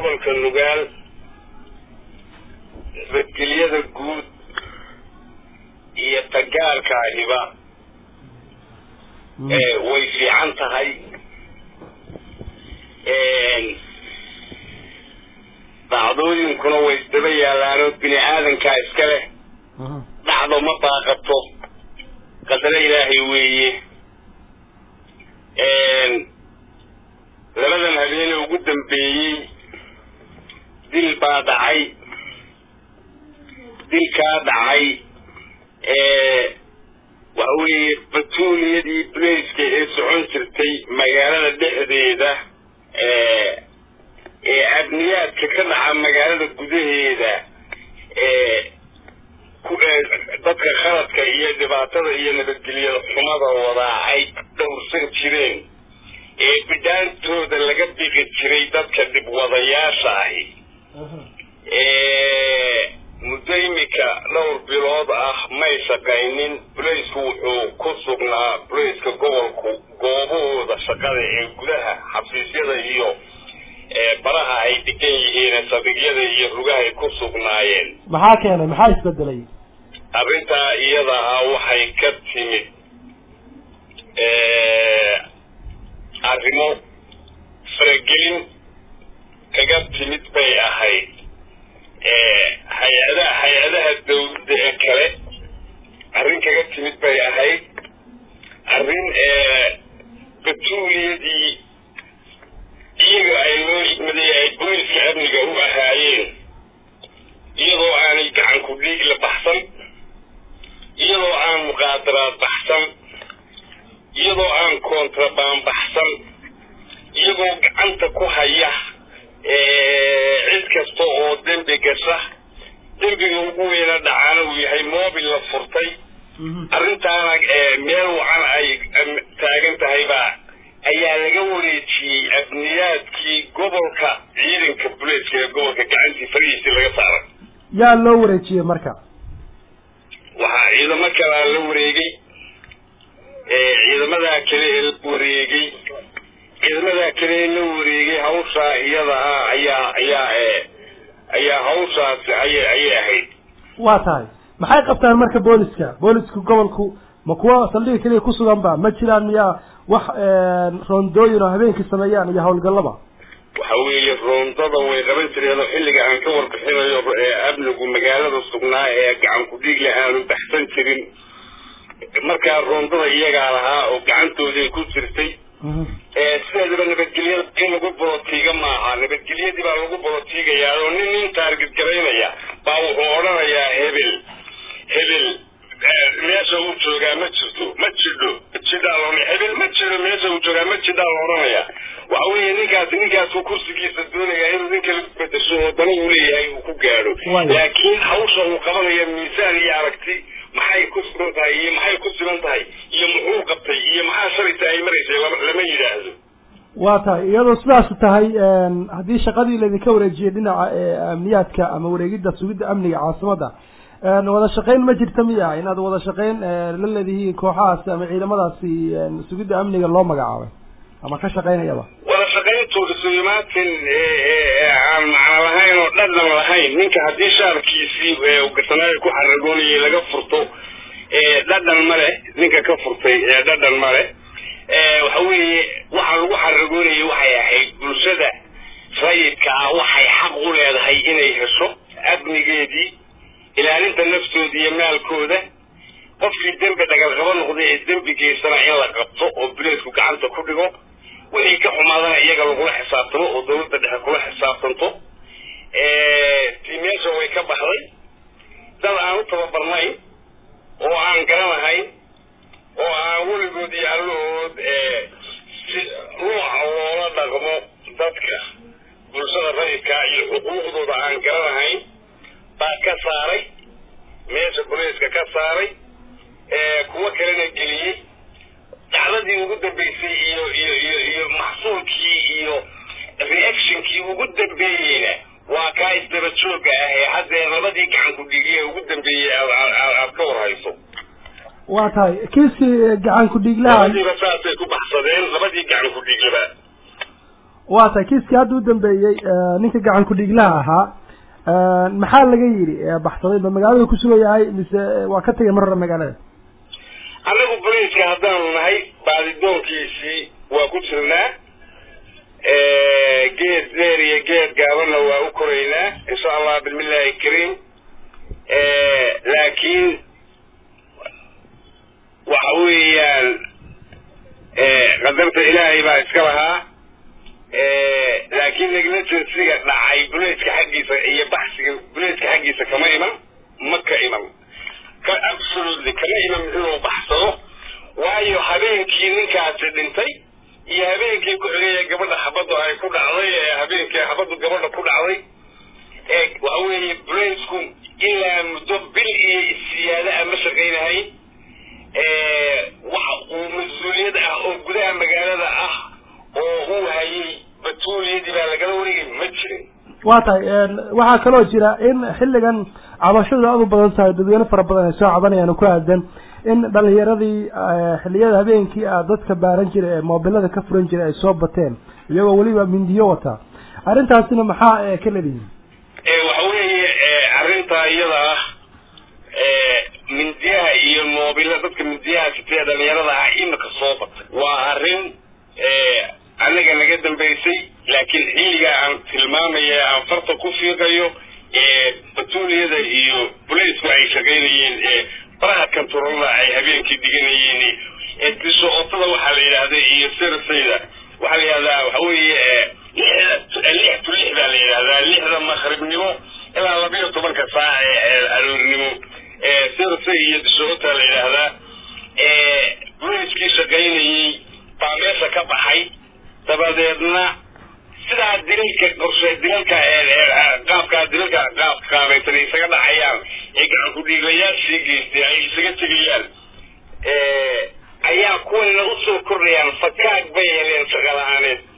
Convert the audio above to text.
gobolka nugaal nabadgelyada guud iyo tagaarka ahiba way fiican tahay dhacdooyinkuna way isdaba yaalaanoo bini aadankaa iska leh dhacdo ma baaqato qadaro ilaahay weeye labadan habeene ugu dambeeyey dil baa dhacay dilkaa dhacay waxa weeye batuuliyadii blaiska ee socon jirtay magaalada dhexdeeda ee abniyaadka ka dhaca magaalada gudaheeda dadka khaladka iyo dhibaatada iyo nabadgelyada xumada wadaa ay dhowrsan jireen ee bidhaantooda laga biqi jiray dadka dhibwadayaasha ahi muddo imika dhowr bilood ah may shaqaynin bulaysku wuxuu ku sugnaa bulayska gobolku goobahooda shaqada ee gudaha xafiisyada iyo baraha ay degan yihiin sadigyada iyo rugahay ku sugnaayeen maxaa keenay maxaa isbedelay arrintaa iyada ah waxay ka timid arrimo faragelin kaga timid bay ahayd hay-adaha hay-adaha dawladda ee kale arrin kaga timid bay ahayd arrin batuuliyadii iyaga ay loo igmaday ay booliska amniga u ahaayeen iyadoo aanay gacan ku dhiig la baxsan iyadoo aan muqaadaraad baxsan iyadoo aan kontrabaan baxsan iyagoo gacanta ku haya cid kasta oo dembi gasha dembiga ugu weyna dhacaana uu yahay mobil la furtay arrintaana meel wacan ay taagan tahaybaa ayaa laga wareejiyey abniyaadkii gobolka ciidanka buleeska ee gobolka gacantii farihiisii laga saaray yaa loo wareejiyey marka waxaa ciidamo kalaa la wareegay ciidamadaa kale ee la wareegay ciidamadaa kale ee la wareegay hawshaa iyada ah ayaa ayaa ayaa hawshaas ayay ayay ahayd waa tahay maxay qabtaan marka booliska booliska gobolku ma kuwa saldhiga keliya ku sugan ba ma jiraan miyaa wax roondooyin oo habeenkii sameeyaan iyo hawlgallaba waxa weeye roondada way qaban jireen oo xilliga aan ka warbixinayo ee amnigu magaalada sugnaa ee gacan ku dhiig leh aanu baxsan jirin markaa roondada iyagaa lahaa oo gacantooday ku jirtay sideedaba nabadgelyada in lagu bolotiiga maaha nabadgelyadii baa lagu bolotiigayaa oo nin nin taarget garaynaya baa wuxuu odhanayaa hebel hebel meesha uu joogaa ma jirto ma jidho jidhaa lo hebel ma jiro meesha uu joogaa ma jidhaa la odhanayaa waxa weeye ninkaas ninkaasuu kursigiisa doonaya inuu nin kala bedesho oo dana uu leeyahay uu ku gaadho laakiin hawsha uu qabanaya miisaan iyo aragti maxay ku sugan tahay iyo maxay ku siban tahay iyo muxuu qabtay iyo maxaa shalayta ay maraysay lama yidhaahdo waa tahay iyadoo sidaas tahay haddii shaqadii laydinka wareejiyey dhinaca amniyaadka ama wareegidda sugidda amniga caasimadda wada shaqayn ma jirta miya inaad wada shaqayn la leedihiin kooxahaasi ama ciidamadaasi sugidda amniga loo magacaabay ama ka shaqaynayaba wada shaqayntooda sulimaatin aan macno lahayn oo dhadhan lahayn ninka haddii shaarkiisii gasanaayo ku xaragoonayay laga furto dhadhan ma leh ninka ka furtay dhadhan ma leh waxa weeye waxa lagu xaragoonayay waxay ahayd bulshada rayidka ah waxay xaq u leedahay inay hesho amnigeedii ilaalinta naftooda iyo maalkooda qofkii dembi dhagalqabo noqday ee dembi geysana in la qabto oo buleesku gacanta ku dhigo wixii ka xumaadana iyaga lagula xisaabtamo oo dawladda dhexe kula xisaabtanto tii meesha way ka baxday dad aan u tababarnayn oo aan garanahayn oo aan weligood iyo allahood si ruuxa loola dhaqmo dadka bulshada rayidka iyo xuquuqdooda aan garanahayn baa ka saaray meesha buleeska ka saaray kuwo kalena geliyey dacdadii ugu dambeysay iyo iyo iyo iyo maxsuulkii iyo reactionkii ugu dambeeyeyna waa kaa isdaba jooga ah ee haddee labadii gacan ku dhigiye ugu dambeeyey aad ka warhayso waa tahay kiiskii gacan ku dhiiglaha labadiiba saasay ku baxsadeen labadii gacan ku dhiiglaba waa tahay kiiskii hadda u dambeeyey ninka gacan ku-dhiiglaha ahaa maxaa laga yidhi baxsaday ma magaalada ku sugan yahay mise waa ka tegay mar hore magaalada annagu boliiska haddaanu nahay baadidoonkiisii waa ku jirnaa geed dheer iyo geed gaabanna waa u koraynaa insha allah bismillahi kariim laakiin waxa weeyaan qadarta ilaahay baa iska lahaa laakiin negligensiga dhacay buleedka xaggiisa iyo baxsiga buleedka xaggiisa kama iman ma ka iman ka absolutely kama iman inuu baxsado waayo habeenkii ninkaasi dhintay iyo habeenkii ku xigaya gabadha xabaddu ay ku dhacday ee habeenkii xabaddu gabadha ku dhacday ee waxa weeye buleysku ilaa muddo bil iyo siyaada a ma shaqaynahay waxa uu mas-uuliyad ah oo gudaha magaalada ah oo uu hayay batuuliyadii baa lagala wareegay ma jirin waa tahay waxaa kaloo jira in xilligan cabashadu aada u badan tahay dadweyne fara badan ay soo cabanayaan ku aadan in dhalinyaradii xilliyada habeenkii a dadka baaran jiray ee moobilada ka furan jiray ay soo bateen iyagoo weliba mindiyo wataa arrintaasina maxaa ka leedihiin waxa weeye arrintaa iyada ah mindiyaha iyo moobila dadka mindiyaha sitee dhalinyarada ah imika soo batay waa arrin anaga naga dambaysay laakiin xilligaa aan tilmaamaya aan farta ku fiiqayo batuuliyada iyo bulaysku ay shaqaynayeen baraha kanturolada ay habeenkii dhiganayeen disootada waxaa la yidhahda iyo sersayda waxaa la yidhahdaa waxa weeye lixda lix to lix baa la yidhahdaa lixda maqribnimo ilaa labiyo tobanka saac ee aroornimo sersay iyo disoota la yidhaahdaa bulayskii shaqaynayey baa meesha ka baxay dabadeedna sidaa dilalka qorshe dilalka qaabkaa dilalka qaabka qaabaysan isaga dhacayaan ee gacan ku-dhiiglayaashii geystay ay isaga tegayaan ayaa kuwanina usoo kordhayaan fakaag bay heleen shaqo la-aaneed